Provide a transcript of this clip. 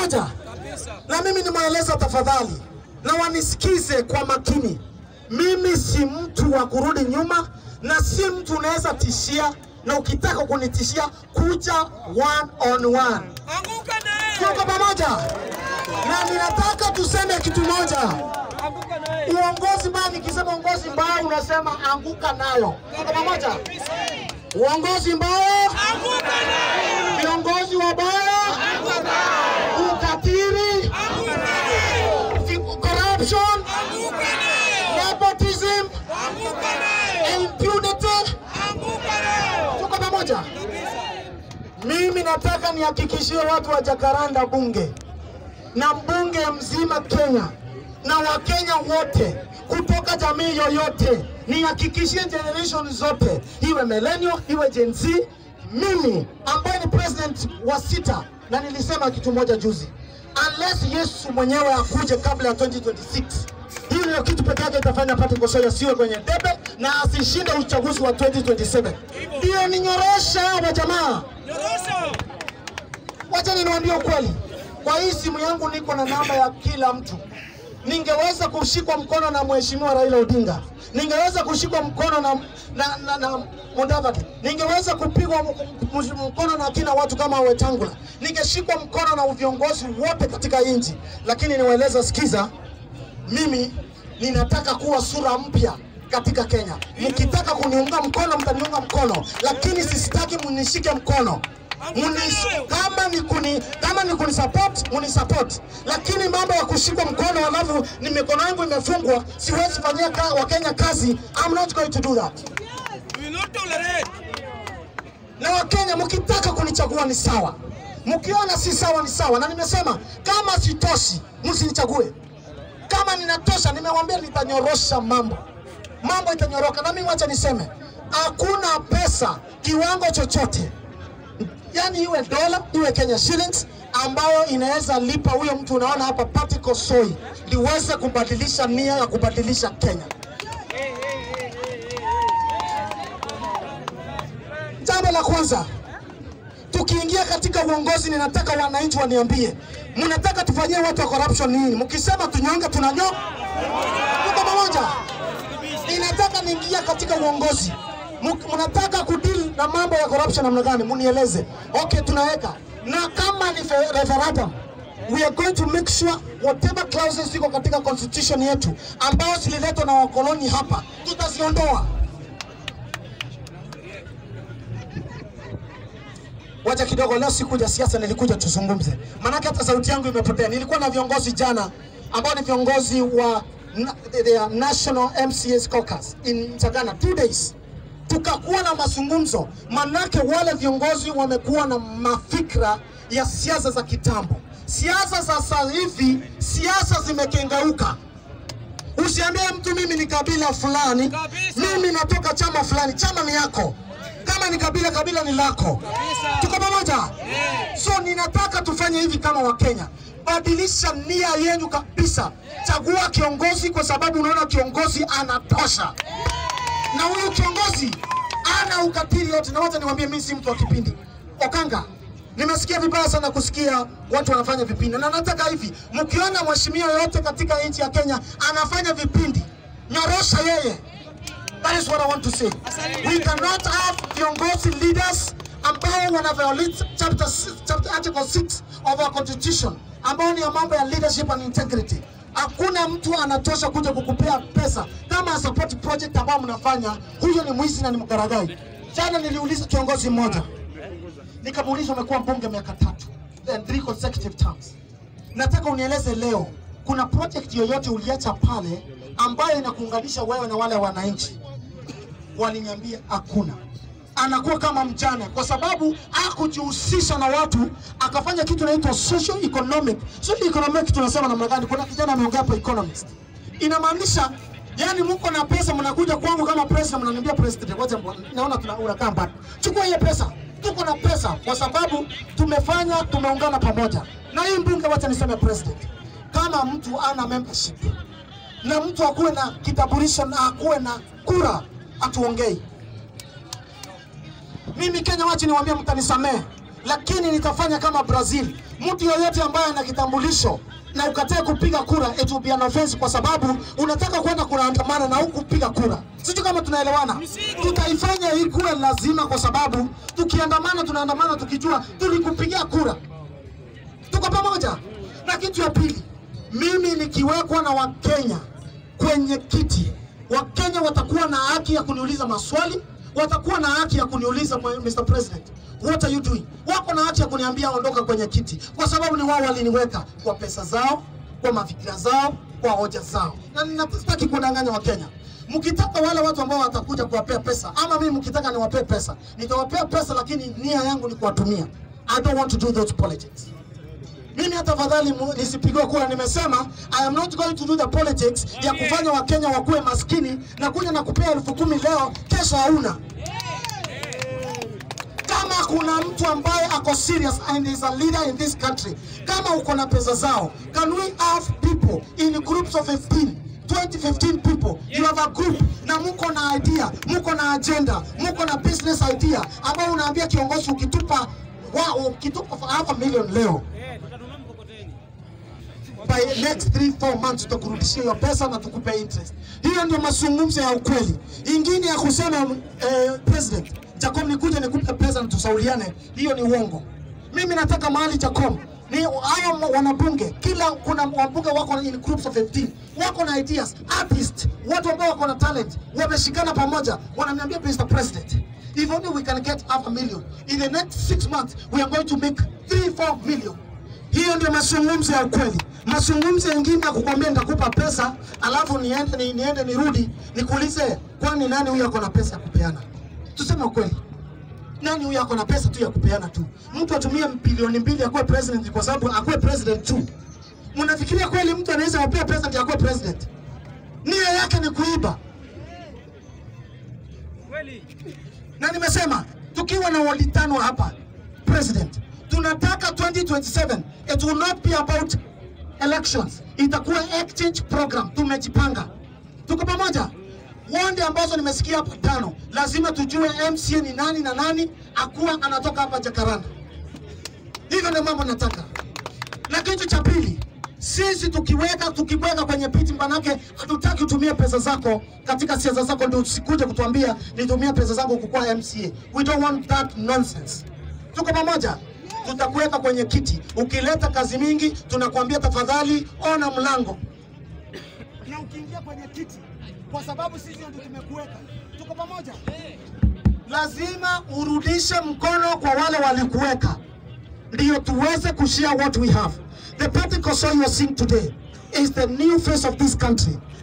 pamoja? Na mimi nimweleza tafadhali, na wanisikize kwa makini. Mimi si mtu wa kurudi nyuma, na si mtu unaweza tishia, na ukitaka kunitishia kuja one on one. Anguka naye. Tuko pamoja, na ninataka tuseme kitu moja. Anguka naye. Uongozi mbaya, nikisema uongozi mbaya unasema anguka nayo. Tuko pamoja? Uongozi mbaya, Anguka naye. viongozi wabaya, ukatili, Anguka naye. fi- corruption, Anguka naye. nepotism, Anguka naye. impunity. Anguka naye. Tuko pamoja? Mimi nataka nihakikishie watu wa Jakaranda bunge na mbunge mzima Kenya na Wakenya wote kutoka jamii yoyote, nihakikishie generation zote, iwe millennial, iwe Gen Z, mimi ambaye ni president wa sita, na nilisema kitu moja juzi, unless Yesu mwenyewe akuje kabla ya 2026 hiyo ndio kitu pekee yake itafanya Patrick Osoya asiwe kwenye debe na asishinde uchaguzi wa 2027. Hiyo ni nyorosha wa jamaa. Nyorosha. Wacha niwaambie ukweli, kwa hii simu yangu niko na namba ya kila mtu. Ningeweza kushikwa mkono na mheshimiwa Raila Odinga, ningeweza kushikwa mkono na, na, na, na Mudavadi, ningeweza kupigwa m- m- mkono na kina watu kama Wetangula, ningeshikwa mkono na viongozi wote katika nchi, lakini niwaeleza, sikiza, mimi ninataka kuwa sura mpya katika Kenya. Mkitaka kuniunga mkono, mtaniunga mkono, lakini sisitaki munishike mkono. Munis, kama ni kuni kama ni kuni support muni support, lakini mambo ya kushikwa mkono alafu ni mikono yangu imefungwa, siwezi fanyia ka, Wakenya kazi. I'm not going to do that. We will not tolerate. Na Wakenya mkitaka kunichagua ni sawa, mkiona si sawa ni sawa, na nimesema kama sitoshi msinichague. Kama ninatosha, nimewambia nitanyorosha mambo, mambo itanyoroka. Na mimi wacha niseme, hakuna pesa kiwango chochote, yani iwe dola iwe Kenya shillings ambayo inaweza lipa huyo mtu unaona hapa Patrick Osoi liweze kubadilisha nia ya kubadilisha Kenya. Jambo la kwanza, tukiingia katika uongozi, ninataka wananchi waniambie, mnataka tufanyie watu wa corruption nini? Mkisema tunyonge, tunanyoka. Tuko pamoja? Ninataka niingia katika uongozi, Mk- mnataka kudeal na mambo ya corruption namna gani? Munieleze. Okay, tunaweka na kama ni fe- referendum we are going to make sure whatever clauses ziko katika constitution yetu ambao zililetwa na wakoloni hapa tutaziondoa. Wacha kidogo, leo sikuja siasa, nilikuja tuzungumze, maanake hata sauti yangu imepotea. Nilikuwa na viongozi jana ambao ni viongozi wa na, the National MCS Caucus in Chagana two days, tukakuwa na mazungumzo, manake wale viongozi wamekuwa na mafikra ya siasa za kitambo. Siasa za sasa hivi, siasa zimekengeuka. Usiambie mtu mimi ni kabila fulani, Kabisa. mimi natoka chama fulani. Chama ni yako, kama ni kabila, kabila ni lako. Tuko pamoja? So ninataka tufanye hivi kama Wakenya, badilisha nia yenu kabisa. Chagua kiongozi kwa sababu unaona kiongozi anatosha, na huyu kiongozi ana ukatili yote. Na wacha niwaambie, mimi si mtu wa kipindi. Okanga, nimesikia vibaya sana kusikia watu wanafanya vipindi, na nataka hivi, mkiona mheshimiwa yoyote katika nchi ya Kenya anafanya vipindi, nyorosha yeye. That is what I want to say. We cannot have viongozi leaders ambao wana violate chapter, six- chapter article 6 of our constitution ambao ni ya mambo ya leadership and integrity. Hakuna mtu anatosha kuja kukupea pesa kama support project ambao mnafanya. Huyo ni mwizi na ni mgaragai. Jana niliuliza kiongozi mmoja, nikamuuliza umekuwa mbunge miaka tatu, then three consecutive terms nataka unieleze leo, kuna project yoyote uliacha pale ambayo inakuunganisha wewe na wale wananchi? Waliniambia hakuna. Anakuwa kama mjane kwa sababu hakujihusisha na watu, akafanya kitu inaitwa social economic. Social economic tunasema namna gani? Kuna kijana ameongea hapo economist, inamaanisha yani mko na pesa, mnakuja kwangu kama president, mnaniambia president, wacha mbona- naona tuna unakaa mbali, chukua hiyo pesa. Tuko na pesa kwa sababu tumefanya, tumeungana pamoja. Na hii mbunge, wacha niseme president, kama mtu ana membership na mtu akuwe na kitambulisho na akuwe na kura, atuongei mimi Kenya, wacha niwaambie, mtanisamehe. lakini nitafanya kama Brazil. Mtu yoyote ambaye ana kitambulisho na ukatae kupiga kura, it will be an offense, kwa sababu unataka kwenda kuandamana na huku kupiga kura. Sijui kama tunaelewana. Tutaifanya hii kura lazima, kwa sababu tukiandamana, tunaandamana tukijua tulikupigia kura. Tuko pamoja. Na kitu ya pili, mimi nikiwekwa na Wakenya kwenye kiti, Wakenya watakuwa na haki ya kuniuliza maswali, watakuwa na haki ya kuniuliza Mr. President, what are you doing? Wako na haki ya kuniambia ondoka kwenye kiti, kwa sababu ni wao waliniweka kwa pesa zao, kwa mafikira zao, kwa hoja zao, na ninataki kudanganya Wakenya. Mkitaka wale watu ambao watakuja kuwapea pesa, ama mimi mkitaka niwapee pesa, nitawapea pesa, lakini nia yangu ni kuwatumia. I don't want to do those politics. Mimi hata fadhali mu- nisipigwe kura, nimesema I am not going to do the politics ya kufanya Wakenya wakuwe maskini na kuja na kupea elfu kumi leo, kesho hauna. Kama kuna mtu ambaye ako serious and is a leader in this country, kama uko na pesa zao, can we have people in groups of 15 20 15 people you have a group na muko na idea muko na agenda muko na business idea ambao unaambia kiongozi ukitupa wa, ukitupa half a million leo by next 3 4 months tutakurudishia hiyo pesa na tukupe interest. Hiyo ndio mazungumzo ya ukweli. Ingine ya kusema eh, president Jacob nikuje nikupe pesa na tusauliane, hiyo ni uongo. Mimi nataka mahali Jacob ni hao wanabunge, kila kuna wabunge wako in groups of 15 wako na ideas, artists, watu ambao wako na talent, wameshikana pamoja, wananiambia Mr. President, if only we can get half a million in the next six months we are going to make 3 4 million hiyo ndio mazungumzo ya ukweli. Mazungumzo mengine ya kukwambia nitakupa pesa alafu niende ni, niende nirudi nikuulize, kwani nani huyu ako na pesa ya kupeana? Tuseme ukweli, nani huyu ako na pesa tu ya kupeana tu? Mtu atumie bilioni mbili akuwe president kwa sababu akuwe president tu. Mnafikiria kweli mtu anaweza wapea pesa ndio akuwe president? Nia yake ni kuiba. na nimesema tukiwa na wali tano hapa president, tunataka 2027 it will not be about elections, itakuwa exchange program. Tumejipanga, tuko pamoja. Wonde ambazo nimesikia hapa tano, lazima tujue MCA ni nani na nani akuwa anatoka hapa Jakaranda. Hivyo ndio mambo nataka. Na kitu cha pili, sisi tukiweka tukiweka kwenye piti, manake hatutaki utumie pesa zako katika siasa zako, ndio usikuje kutuambia nitumie pesa zangu kukuwa MCA. We don't want that nonsense. Tuko pamoja, tutakuweka kwenye kiti. Ukileta kazi mingi, tunakuambia tafadhali ona mlango, na ukiingia kwenye kiti, kwa sababu sisi ndio tumekuweka. Tuko pamoja, lazima urudishe mkono kwa wale walikuweka ndio tuweze kushare what we have. The party Koso you are seeing today is the new face of this country.